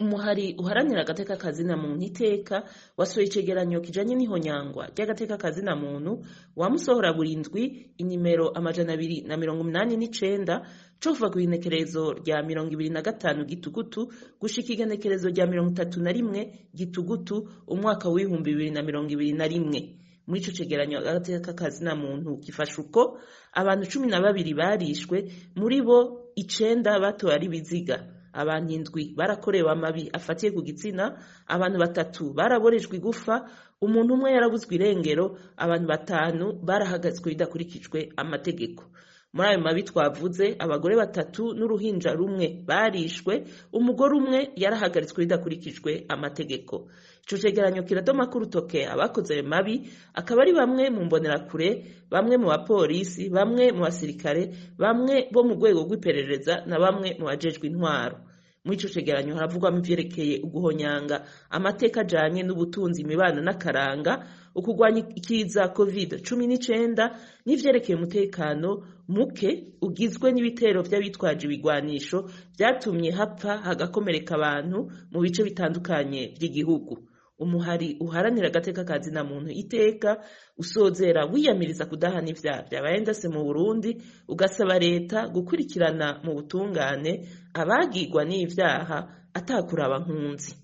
umuhari uharanira agateka kazina muntu iteka wasohoye icegeranyo kijanye n'ihonyangwa ry'agateka kazina muntu wamusohora burindwi inimero amajana abiri na mirongo umunani n'icenda co kuva kw'igenekerezo rya mirongo ibiri na gatanu gitugutu gushika igenekerezo rya mirongo itatu na rimwe gitugutu umwaka w'ibihumbi bibiri na mirongo ibiri na rimwe muri ico cegeranyo agateka kazina muntu gifasha uko abantu cumi na babiri barishwe muri bo icenda batowe ari biziga abantu indwi barakorewe amabi afatiye ku gitsina abantu batatu baraborejwe igufa umuntu umwe yarabuzwe irengero abantu batanu barahagazwe bidakurikijwe amategeko muri ayo mabi twavuze abagore batatu n'uruhinja rumwe barishwe umugore umwe yarahagaritswe bidakurikijwe amategeko ico cegeranyo kiradoma ko urutoke abakoze ayo mabi akaba ari bamwe mu mbonerakure bamwe mu bapolisi bamwe mu basirikare bamwe bo mu rwego rw'iperereza na bamwe mu bajejwe intwaro muri ico cegeranyo haravugwamo ivyerekeye uguhonyanga amateka ajanye n'ubutunzi imibano n'akaranga ukugwanya ikiza covid cumi n'icenda n'ivyerekeye umutekano muke ugizwe n'ibitero vy'abitwaje ibigwanisho vyatumye hapfa hagakomereka abantu mu bice bitandukanye vy'igihugu umuhari uharanira agateka kazina muntu iteka usozera wiyamiriza kudahana ivyaha vyabaye ndase mu burundi ugasaba leta gukurikirana mu butungane abagigwa n'ivyaha atakuraba nkunzi